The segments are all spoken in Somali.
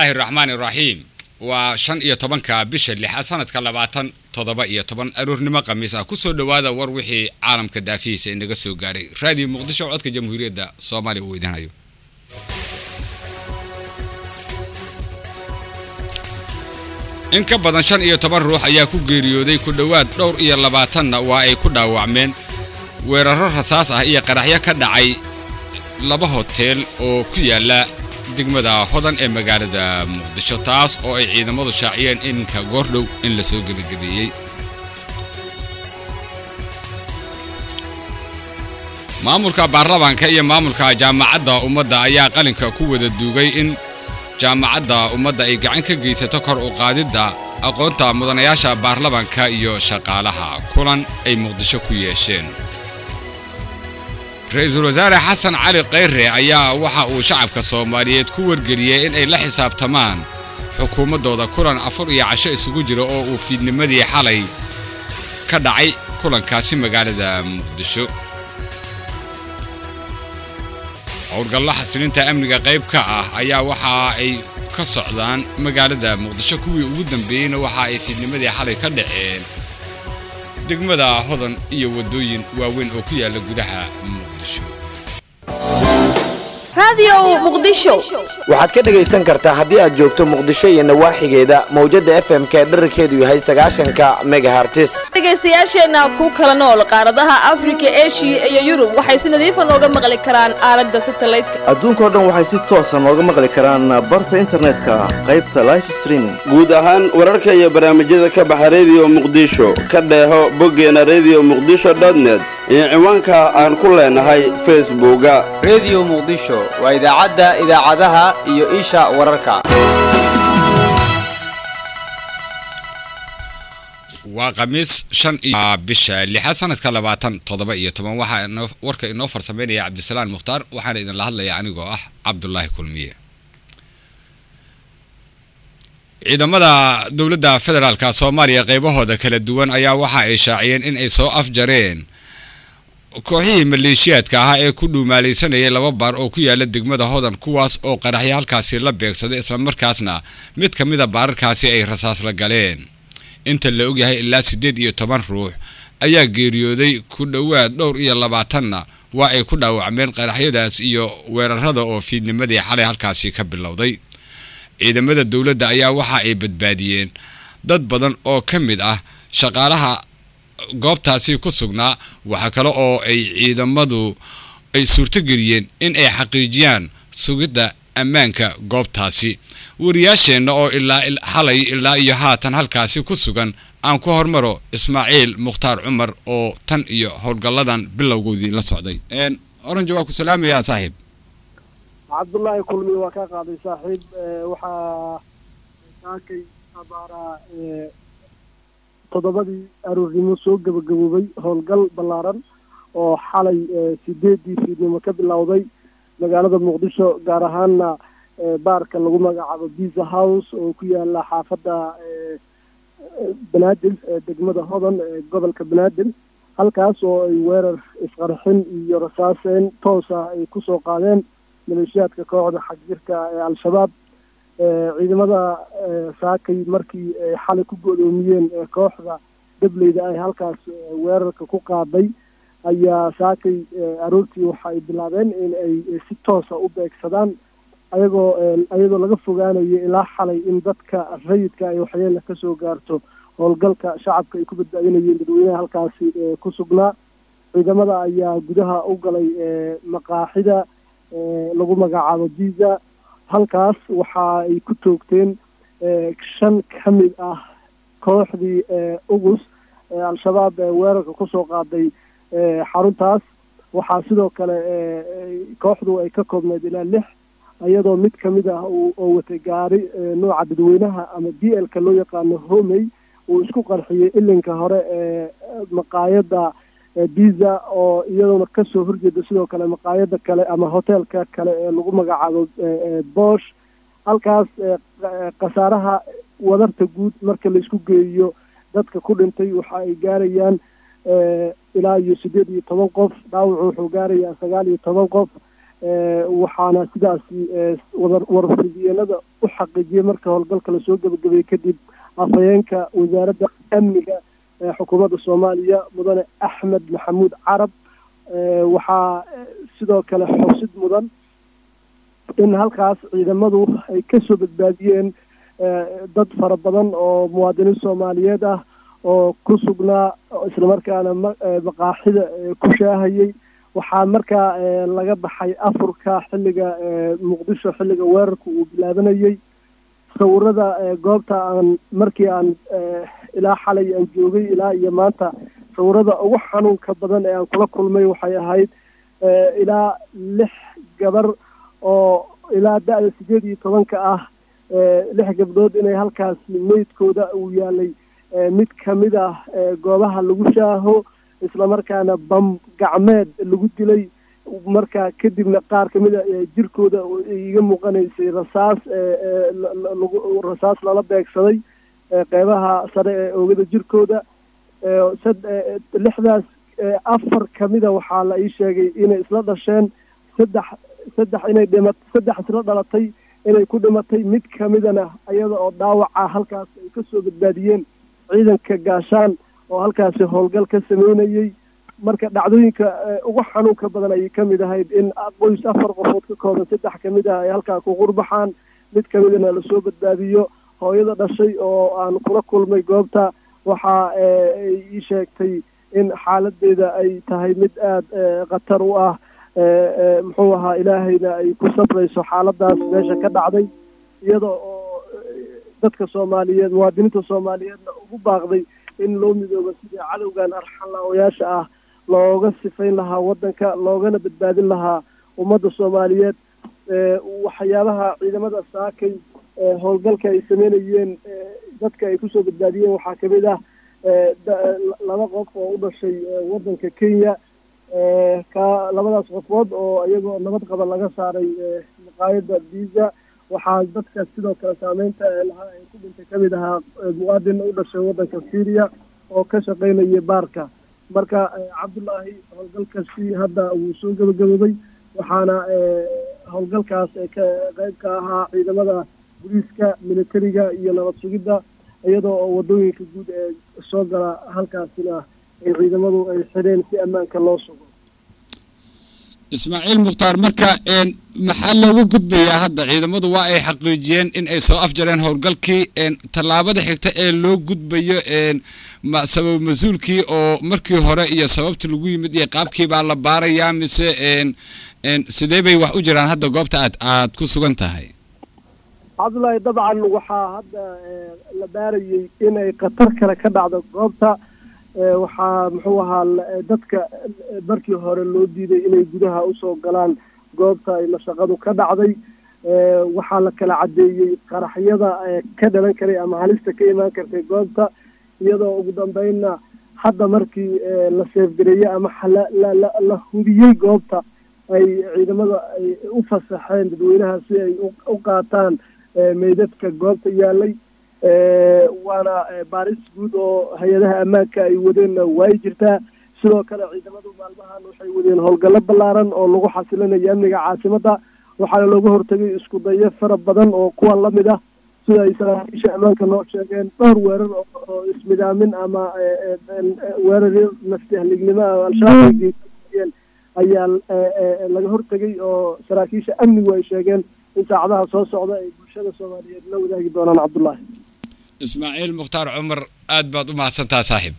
illaahi raxmaan iraxiim waa shan iyo tobanka bisha lixaad sanadka labaatan toddoba iyo toban aroornimo khamiis ah kusoo dhowaada war wixii caalamka daafihiisa inaga soo gaaray raadiyo muqdisho codka jamhuuriyadda soomaaliya uu weydiinayo in ka badan shan iyo toban ruux ayaa ku geeriyooday ku dhowaad dhowr iyo labaatanna waa ay ku dhaawacmeen weeraro rasaas ah iyo qaraxyo ka dhacay laba hoteel oo ku yaala degmada hodan ee magaalada muqdisho taas oo ay ciidamadu shaaciyeen iminka goordhow in la soo gebagabeeyey maamulka baarlamaanka iyo maamulka jaamacadda ummadda ayaa qalinka ku wada duugay in jaamacadda ummadda ay gacan ka geysato kor u qaadidda aqoonta mudanayaasha baarlamaanka iyo shaqaalaha kulan ay muqdisho ku yeesheen ra-iisul wasaare xasan cali khayre ayaa waxa uu shacabka soomaaliyeed ku wargeliyey in ay la xisaabtamaan xukuumaddooda kulan afur iyo casho isugu jira oo uu fiidnimadii xalay ka dhacay kulankaasi magaalada muqdisho howlgallo xasilinta amniga qayb ka ah ayaa waxa ay ka socdaan magaalada muqdisho kuwii ugu dambeeyeyna waxa ay fiidnimadii xalay ka dhaceen degmada hodan iyo waddooyin waaweyn oo ku yaalla gudaha muqdisho waxaad ka dhegaysan kartaa haddii aad joogto muqdisho iyo nawaaxigeeda mawjada f m k dherarkeedu yahay sagaashanka megahartis dhegaystayaasheenna ku kala nool qaaradaha afrika eshiya iyo yurub waxay si nadiifa nooga maqli karaan aalada satelliteka adduunkao dhan waxay si toosa nooga maqli karaan barta internetka qaybta life streaming guud ahaan wararka iyo barnaamijyada ka baxa rediyo muqdisho ka dheeho boggeena redio muqdisho net iyo ciwaanka aan ku leenahay facebooka rediyo muqdisho waa idaacadda idaacadaha iyo isha wararka waa khamiis shan iyo bisha lixaad sanadka labaatan toddoba iyo toban waxaa warka inoo farsameynaya cabdisalaan mukhtaar waxaana idinla hadlaya anigoo ah cabdulaahi kulmiye ciidamada dowladda federaalka soomaaliya qaybahooda kala duwan ayaa waxa ay shaaciyeen in ay soo afjareen kooxihii maleeshiyaadka ahaa ee ku dhuumaalaysanayay laba baar oo ku yaala degmada hodan kuwaas oo qaraxyo halkaasi la beegsaday islamarkaasna mid ka mida baararkaasi ay rasaas la galeen inta la ogyahay ilaa siddeed iyo toban ruux ayaa geeriyooday ku dhowaad dhowr iyo labaatanna waa ay ku dhaawacmeen qaraxyadaas iyo weerarada oo fiidnimadii xalay halkaasi ka bilowday ciidamada dowladda ayaa waxa ay badbaadiyeen dad badan oo ka mid ah shaqaalaha goobtaasi ku sugnaa waxaa kale oo ay ciidamadu ay suurtogeliyeen in ay xaqiijiyaan sugidda ammaanka goobtaasi wariyaasheenna oo ilaa xalay ilaa iyo haatan halkaasi ku sugan aan ku hormaro ismaaciil mukhtaar cumar oo tan iyo howlgalladan bilowgoodii la socday orange waa ku salaamayaa saaxiib cabdullaahi kulmi waa kaa qaaday saaxiib waxaa saakay abaaraa toddobadii aroornimo soo gabagaboobay howlgal ballaaran oo xalay sideedii fiidnimo ka bilowday magaalada muqdisho gaar ahaana baarka lagu magacaabo biza house oo ku yaala xaafadda banaadir degmada hodan ee gobolka banaadir halkaas oo ay weerar isqarxin iyo rasaaseen toosa ay kusoo qaadeen maleeshiyaadka kooxda xagjirka ee al-shabaab ciidamada saakay markii ay xalay ku godoomiyeen kooxda dableyda ay halkaas weerarka ku qaaday ayaa saakay aroortii waxa ay bilaabeen in ay si toosa u beegsadaan ayagoo iyadoo laga fogaanayo ilaa xalay in dadka rayidka ay waxyeela kasoo gaarto howlgalka shacabka ay ku badbaadinayeen dadweynaha halkaasi ku sugnaa ciidamada ayaa gudaha u galay maqaaxida lagu magacaabo biza halkaas waxa ay ku toogteen shan ka mid ah kooxdii ugus al-shabaab weerarka kusoo qaaday xaruntaas waxaa sidoo kale kooxdu ay ka koobneyd ilaa lix iyadoo mid ka mid ah oo watay gaari nooca dadweynaha ama b lka loo yaqaano homey uu isku qarxiyey ilinka hore ee maqaayadda biza oo iyaduna kasoo horjeeda sidoo kale maqaayada kale ama hoteelka kale ee lagu magacaabo bosh halkaas khasaaraha wadarta guud marka laisku geeyo dadka ku dhintay waxa ay gaarayaan ilaa iyo siddeed iyo toban qof dhaawacu wuxuu gaarayaa sagaal iyo toban qof waxaana sidaasi warfidiyeenada u xaqiijiyey marka howlgalka lasoo gebagabeeyey kadib afhayeenka wasaaradda amniga ee xukuumadda soomaaliya mudane axmed maxamuud carab waxaa sidoo kale xusid mudan in halkaas ciidamadu ay kasoo badbaadiyeen dad fara badan oo muwaadiniin soomaaliyeed ah oo ku sugnaa islamarkaana maqaaxida ku shaahayay waxaa markaa laga baxay afurka xilliga muqdisho xilliga weerarka uu bilaabanayay sawirada goobta aan markii aan ilaa xalay aan joogay ilaa iyo maanta sawirada ugu xanuunka badan ee aan kula kulmay waxay ahayd ilaa lix gabar oo ilaa da-da sideed iyo tobanka ah lix gabdhood inay halkaasi meydkooda uu yaalay mid kamid ah goobaha lagu shaaho islamarkaana bam gacmeed lagu dilay markaa kadibna qaar kamid a jirkooda iga muuqanaysay rasaas rasaas lala beegsaday qeybaha sare ee oogada jirkooda lixdaas afar kamida waxaa la ii sheegay inay isla dhasheen saddex saddex inay dhima saddex isla dhalatay inay ku dhimatay mid kamidana iyada oo dhaawaca halkaas ay kasoo badbaadiyeen ciidanka gaashaan oo halkaasi howlgal ka sameynayay marka dhacdooyinka ugu xanuunka badan ayay kamid ahayd in qoys afar qofood ka kooban saddex kamid ah ay halkaa ku qurbaxaan mid kamidana lasoo badbaadiyo hooyada dhashay oo aan kula kulmay goobta waxa ay ii sheegtay in xaaladeeda ay tahay mid aada khatar u ah muxuu ahaa ilaahayna ay ku safrayso xaaladaas meesha ka dhacday iyada oo dadka soomaaliyeed muwaadiniinta soomaaliyeedna ugu baaqday in loo midoobo sidii cadowgan arxanlaawayaasha ah looga sifayn lahaa waddanka loogana badbaadin lahaa ummadda soomaaliyeed waxyaabaha ciidamada saakay howlgalka ay sameynayeen dadka ay kusoo badbaadiyeen waxaa kamid ah laba qof oo u dhashay waddanka kenya ka labadaas qofood oo iyagoo nabad qaba laga saaray maqaayadda visa waxaa dadka sidoo kale saameynta lahaa ay ku dhintay kamid ahaa muwaadin u dhashay waddanka syria oo ka shaqaynaya baarka marka cabdullaahi howlgalkasi hadda wuu soo gabagaboobay waxaana howlgalkaas ka qayb ka ahaa ciidamada booliiska militariga iyo nabad sugidda iyadoo oo wadooyinka guud ee soo gala halkaasina ay ciidamadu ay xidheen si ammaanka loo sugo ismaaciil mukhtaar marka maxaa looga gudbayaa hadda ciidamadu waa ay xaqiijiyeen in ay soo afjareen howlgalkii tallaabada xigta ee loo gudbayo sabab mas-uulkii oo markii hore iyo sababta lagu yimid iyo qaabkii baa la baarayaa mise sidee bay wax u jiraan hadda goobta aad aad ku sugan tahay cabdullaahi dabcan waxaa hadda la baarayay inay khatar kale ka dhacdo goobta waxaa muxuu ahaa dadka markii hore loo diiday inay gudaha usoo galaan goobta ay mashaqadu ka dhacday waxaa la kala caddeeyey qaraxyada ka dhalan karay ama halista ka imaan kartay goobta iyadoo ugu dambeynna hadda markii la seefgareeyey ama la hudiyey goobta ay ciidamada ay u fasaxeen dadweynaha si ay u qaataan meydadka goobta yaalay waana baaris guud oo hay-adaha ammaanka ay wadeenna way jirtaa sidoo kale ciidamadu maalmahan waxay wadeen howlgallo ballaaran oo lagu xasilinayo amniga caasimadda waxaana looga hortagay isku dayo fara badan oo kuwa lamid ah sida ay saraakiisha ammaanka noo sheegeen dhowr weerar oo ismidaamin ama weerar nafti-halignimo ah al-shabaab ay geysanayeen ayaa laga hortegay oo saraakiisha amnigu ay sheegeen in saacadaha soo socda ay bulshada soomaaliyeed la wadaagi doonaan cabdullaahi ismaaciil mukhtaar cumar aad baad u mahadsantaha saaxiib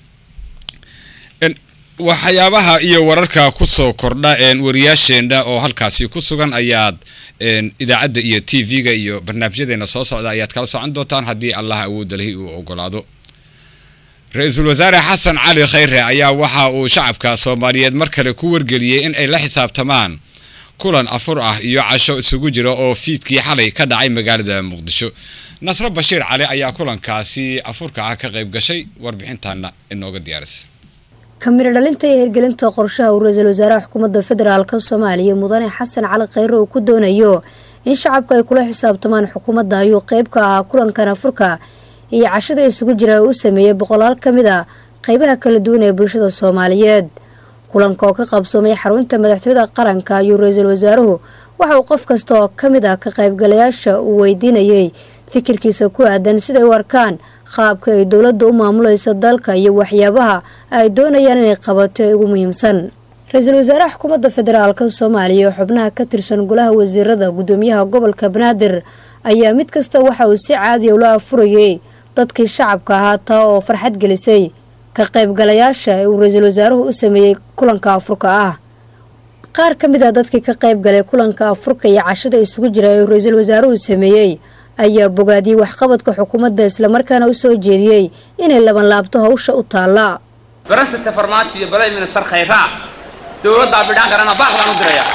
waxyaabaha iyo wararka ku soo kordha wariyaasheenna oo halkaasi ku sugan ayaad idaacadda iyo t v-ga iyo barnaamijyadeena soo socda ayaad kala socon doontaan haddii allah awoodda lahi uu ogolaado ra-iisul wasaare xasan cali khayre ayaa waxa uu shacabka soomaaliyeed mar kale ku wargeliyey in ay la xisaabtamaan kulan afur ah iyo casho isugu jira oo fiidkii xalay ka dhacay magaalada muqdisho nasro bashiir cali ayaa kulankaasi afurka ah ka qayb gashay warbixintaana inooga diyaarisay kamiro dhalinta iyo hirgelinta qorshaha uu ra-iisul wasaaraha xukuumadda federaalka soomaaliya mudane xasan cali khayre uu ku doonayo in shacabka ay kula xisaabtamaan xukuumadda ayuu qeyb ka ahaa kulankan afurka iyo cashada isugu jira uu sameeyey boqolaal ka mid a qeybaha kala duwan ee bulshada soomaaliyeed kulanka oo ka qabsoomay xarunta madaxtooyada qaranka ayuu ra-iisul wasaaruhu waxa uu qof kasta oo ka mid ah ka qaybgalayaasha uu weydiinayay fikirkiisa ku aadan siday u arkaan qaabka ay dowladda u maamulayso dalka iyo waxyaabaha ay doonayaan inay qabato ee ugu muhiimsan ra-iisul wasaaraha xukuumadda federaalka soomaaliya oo xubnaha ka tirsan golaha wasiirada gudoomiyaha gobolka banaadir ayaa mid kasta waxa uu si caadiya ula afurayay dadkii shacabka ahaa taa oo farxad gelisay ka qaybgalayaasha ee uu ra-iisul wasaaruhu u sameeyey kulanka afurka ah qaar ka mid ah dadkii ka qaybgalay kulanka afurka iyo cashada isugu jira ee uu ra-iisul wasaaruhu sameeyey ayaa bogaadiyey waxqabadka xukuumadda islamarkaana u soo jeediyey inay labanlaabto hawsha u taalla barasata farmaajo iyo balay ministar khayraa dowladdaa bidhaan karana baaqdaan u diraya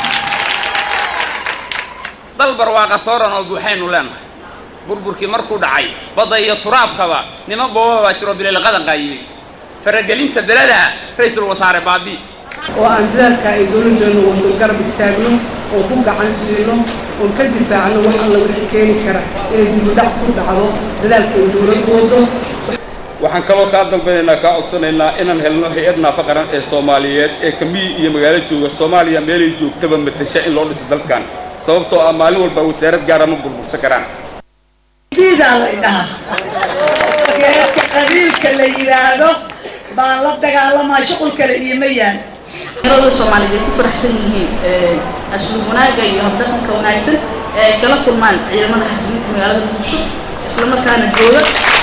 dal barwaaqa sooran oo buuxaynu leenahay burburkii markuu dhacay badda iyo turaabkaba niman booba baa jiro bililqadan qaayimay faragelinta belada ra-iisul wasaare baabi oo aan dadaalka ay dowladdeenu wado garab istaagno oo ku gacan siino oon ka difaacno wax alla wixii keeni kara inay dibudhac ku dhacdo dadaalka ay dowladdu wado waxaan kaloo kaa dambaynaynaa kaa codsanaynaa inaan helno hay-ad naafa qaran ee soomaaliyeed ee kamiyi iyo magaalo jooga soomaaliya meelay joogtaba matasha in loo dhiso dalkan sababtoo ah maalin walba wasaarad gaara ma burbursan karaan diidaa la idhaha geedka qabiilka la yidhaahdo baan la dagaalamaa shuqul kale iima yaan dhalinyarada soomaaliyeed ay ku faraxsan yihiin asluub wanaaga iyo habdhaqanka wanaagsan ee ay kala kulmaan ciidamada xasilinta magaalada muqdisho islamarkaana jooga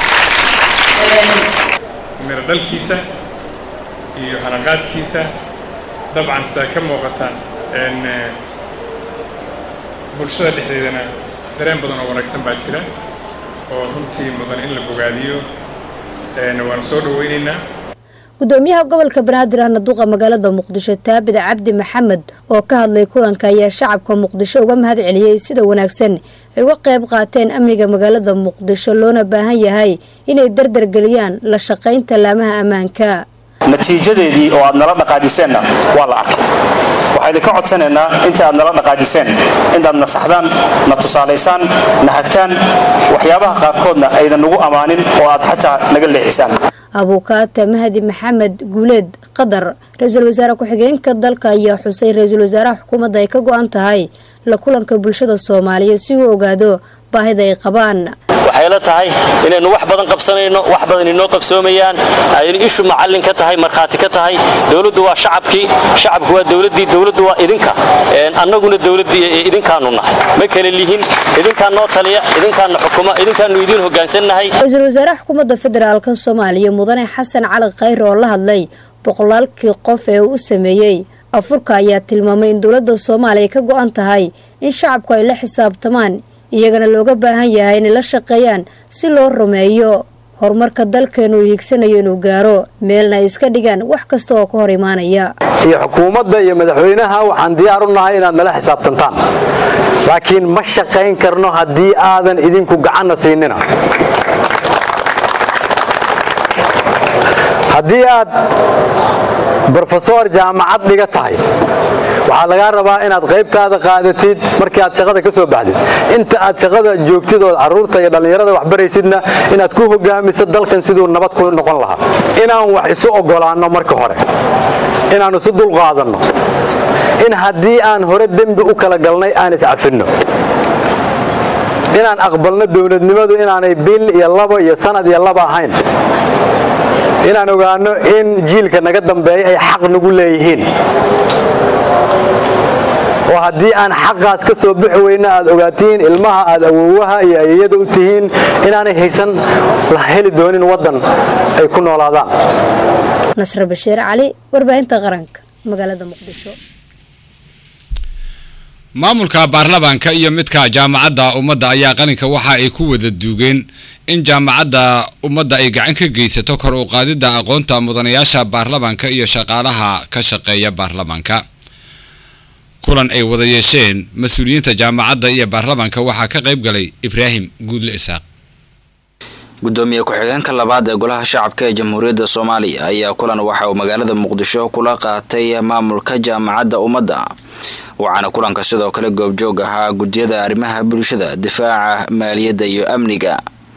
miro dhalkiisa iyo halaqaadkiisa dabcan sidaa ka muuqata bulshada dhexdeedana dareen badan oo wanaagsan baa jira oo runtii mudan in la bogaadiyo waanu soo dhaweynaynaa gudoomiyaha gobolka banaadir ahna duqa magaalada muqdisho taabid cabdi maxamed oo ka hadlay kulanka ayaa shacabka muqdisho uga mahad celiyey sida wanaagsan ay uga qayb qaateen amniga magaalada muqdisho loona baahan yahay inay dardargeliyaan la shaqaynta laamaha ammaanka natiijadeedii oo aad nala dhaqaajiseenna waa la arkay waxaynu ka codsanaynaa inta aad nala dhaqaajiseen inaad na saxdaan na tusaalaysaan na hagtaan waxyaabaha qaarkoodna aydan nagu ammaanin oo aad xataa naga leexisaan abuukaata mahdi maxamed guuleed qadar ra-iisul wasaare ku-xigeenka dalka ayaa xusay ra-iisul wasaaraha xukuumadda ay ka go-an tahay la kulanka bulshada soomaaliyeed si uu ogaado baahida ay qabaan waxay la tahay inaynu wax badan qabsanayno wax badan inoo qabsoomayaan aynu ishu macallin ka tahay markhaati ka tahay dowladdu waa shacabkii shacabku waa dowladdii dowladdu waa idinka annaguna dowladdii idinkaanu nahay ma kale lihin idinkaa noo taliya idinkaana xukuma idinkaanu idiin hoggaansannahay ra-iisul wasaaraha xukuumadda federaalka soomaaliya mudane xasan cali khayre oo la hadlay boqolaalkii qof ee uu u sameeyey afurka ayaa tilmaamay in dowladda soomaaliya ka go-an tahay in shacabku ay la xisaabtamaan iyagana looga baahan yahay inay la shaqeeyaan si loo rumeeyo horumarka dalkeenu uu hiigsanayo inuu gaaro meelna ay iska dhigaan wax kasta oo ka hor imaanaya iyo xukuumadda iyo madaxweynaha waxaan diyaar u nahay inaad nala xisaabtantaan laakiin ma shaqayn karno haddii aadan idinku gacanna siinina haddii aad brofesor jaamacad dhiga tahay waxaa lagaa rabaa inaad qaybtaada qaadatid markii aad shaqada ka soo baxdid inta aad shaqada joogtid oo carruurta iyo dhallinyarada wax baraysidna inaad ku hogaamiso dalkan siduu nabad ku noqon lahaa inaan wax isu oggolaanno marka hore inaan isu dulqaadanno in haddii aan hore dembi u kala galnay aan iscafinno inaan aqbalno dowladnimadu inaanay bil iyo labo iyo sanad iyo laba ahayn inaan ogaano in jiilka naga dambeeya ay xaq nagu leeyihiin oo haddii aan xaqaas ka soo bixi weyna aad ogaatiin ilmaha aad awoowaha iyo ayeyada u tihiin inaanay haysan la heli doonin waddan ay ku noolaadaan nasre bashiir cali warbaahinta qaranka magaalada muqdisho maamulka baarlamaanka iyo midka jaamacadda ummadda ayaa qalinka waxa ay ku wada duugeen in jaamacadda ummadda ay gacan ka geysato kor u qaadidda aqoonta mudanayaasha baarlamaanka iyo shaqaalaha ka shaqeeya baarlamaanka kulan ay wada yeesheen mas-uuliyiinta jaamacadda iyo baarlamaanka waxaa ka qayb galay ibraahim guudle isaaq gudoomiye ku-xigeenka labaad ee golaha shacabka ee jamhuuriyadda soomaaliya ayaa kulan waxa uu magaalada muqdisho kula qaatay maamulka jaamacadda ummadda waxaana kulanka sidoo kale goobjoog ahaa guddiyada arrimaha bulshada difaaca maaliyadda iyo amniga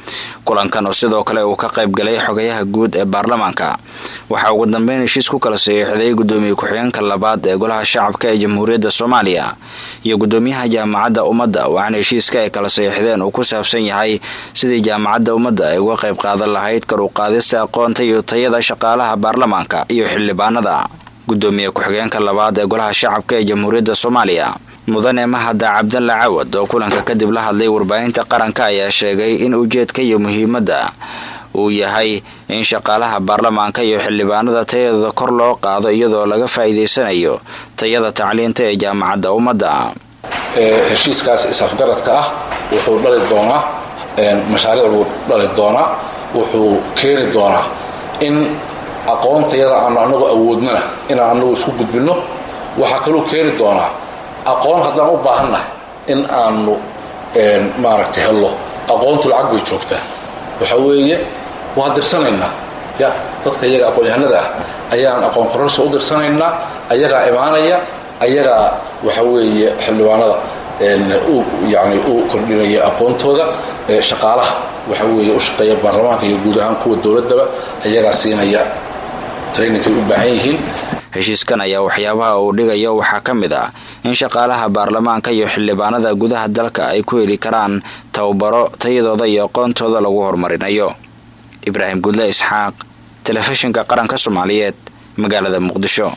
kulankan oo sidoo kale uu ka qayb galay xogayaha guud ee baarlamaanka waxaa ugu dambeyn heshiis ku kala saxiixday gudoomiye ku-xigeenka labaad ee golaha shacabka ee jamhuuriyadda soomaaliya iyo gudoomiyaha jaamacadda ummadda waxaana heshiiska ay kala saxiixdeen uu ku saabsan yahay sidii jaamacadda ummadda ay uga qayb qaadan lahayd kar u qaadista aqoonta iyo tayada shaqaalaha baarlamaanka iyo xildhibaanada gudoomiye ku-xigeenka labaad ee golaha shacabka ee jamhuuriyadda soomaaliya mudane mahada cabdalla cawad oo kulanka kadib la hadlay warbaahinta qaranka ayaa sheegay in ujeedka iyo muhiimadda uu yahay in shaqaalaha baarlamaanka iyo xildhibaanada tayadooda kor loo qaado iyadoo laga faa'iidaysanayo tayada tacliinta ee jaamacadda ummadda heshiiskaas is-afgaradka ah wuxuu dhali doonaa mashaariic buu dhali doonaa wuxuu keeni doonaa in aqoontayada aanu anagu awoodnana inaan anagu isku gudbinno waxaa kaluu keeni doonaa aqoon haddaan u baahannahay in aanu maaragtay hello aqoontu lacag bay joogtaa waxa weeye waan dirsanaynaa ya dadka iyaga aqoon-yahanada ah ayaan aqoon kororsa u dirsanaynaa ayagaa imaanaya ayagaa waxa weeye xildhibaanada u yani u kordhinaya aqoontooda shaqaalaha waxa weeye u shaqeeya baarlamaanka iyo guud ahaan kuwa dowladdaba ayagaa siinaya trainingkay u baahan yihiin heshiiskan ayaa waxyaabaha uu dhigayo waxaa ka mid ah in shaqaalaha baarlamaanka iyo xildhibaanada gudaha dalka ay ku heli karaan tababaro tayadooda iyo aqoontooda lagu horumarinayo ibraahim gudle isxaaq telefishinka qaranka soomaaliyeed magaalada muqdisho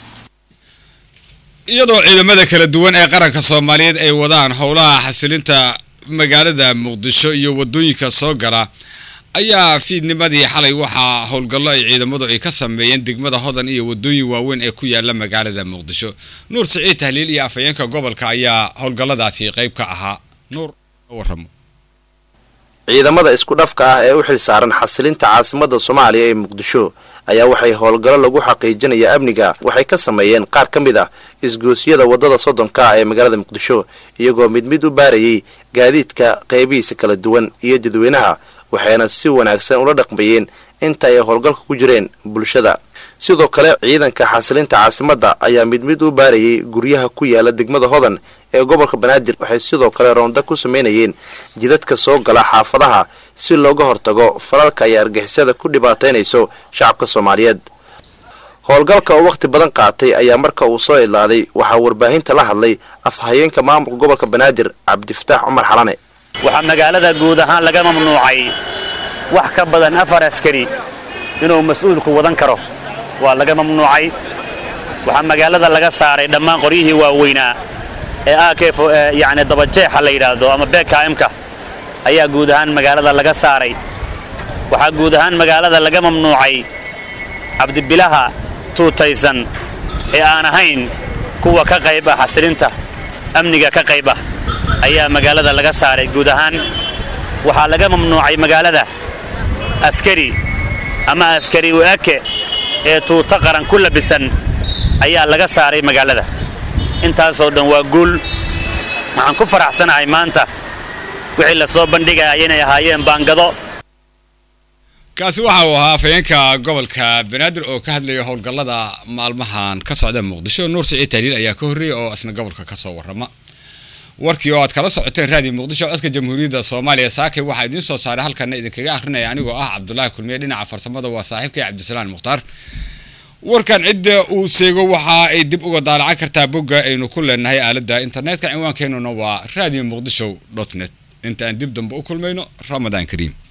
iyadoo ciidamada kala duwan ee qaranka soomaaliyeed ay wadaan howlaha xasilinta magaalada muqdisho iyo wadooyinka soo gala ayaa fiidnimadii xalay waxaa howlgallo ay ciidamadu ay ka sameeyeen degmada hodan iyo wadooyin waaweyn ee ku yaala magaalada muqdisho nuur siciid tahliil iyo afhayeenka gobolka ayaa howlgalladaasi qayb ka ahaa nuur waramo ciidamada isku dhafka ah ee u xil saaran xasilinta caasimadda soomaaliya ee muqdisho ayaa waxay howlgallo lagu xaqiijinaya amniga waxay ka sameeyeen qaar ka mid ah isgoosyada waddada soddonka ah ee magaalada muqdisho iyagoo mid mid u baarayay gaadiidka qaybihiisa kala duwan iyo dadweynaha waxayna si wanaagsan ula dhaqmayeen inta ay howlgalka ku jireen bulshada sidoo kale ciidanka xasilinta caasimadda ayaa mid mid u baarayay guryaha ku yaala degmada hodan ee gobolka banaadir waxay sidoo kale roonda ku samaynayeen jidadka soo gala xaafadaha si looga hortago falalka ay argixisada ku dhibaataynayso shacabka soomaaliyeed howlgalka oo wakhti badan qaatay ayaa marka uu soo idlaaday waxaa warbaahinta la hadlay afhayeenka maamulka gobolka banaadir cabdifataax cumar xalane waxaa magaalada guud ahaan laga mamnuucay wax ka badan afar askari inuu mas-uulku wadan karo waa laga mamnuucay waxaa magaalada laga saaray dhammaan qoryihii waaweynaa ee akf yacni dabajeexa la yidhaahdo ama bkmka ayaa guud ahaan magaalada laga saaray waxaa guud ahaan magaalada laga mamnuucay cabdibilaha tuutaysan ee aan ahayn kuwa ka qayb ah xasilinta amniga ka qayb ah ayaa magaalada laga saaray guud ahaan waxaa laga mamnuucay magaalada askari ama askari u-ake ee tuuto qaran ku labisan ayaa laga saaray magaalada intaasoo dhan waa guul waxaan ku faraxsanahay maanta wixii la soo bandhigaya inay ahaayeen baangado kaasi waxa uu ahaa afhayeenka gobolka banaadir oo ka hadlaya howlgallada maalmahan ka socda muqdisho nuur siciid tahliil ayaa ka horreeyay oo isna gobolka ka soo warrama warkii oo aad kala socoteen raadiyo muqdisho codka jamhuuriyadda soomaaliya saakay waxaa idiin soo saaray halkana idinkaga akhrinaya anigoo ah cabdulaahi kulmiye dhinaca farsamada waa saaxiibkay cabdisalaan mukhtaar warkan cidda uu seego waxa ay dib uga daalacan kartaa bogga aynu ku leenahay aaladda internetka cinwaankeenuna waa radio muqdisho net inta aan dib dambe u kulmayno ramadaan kariim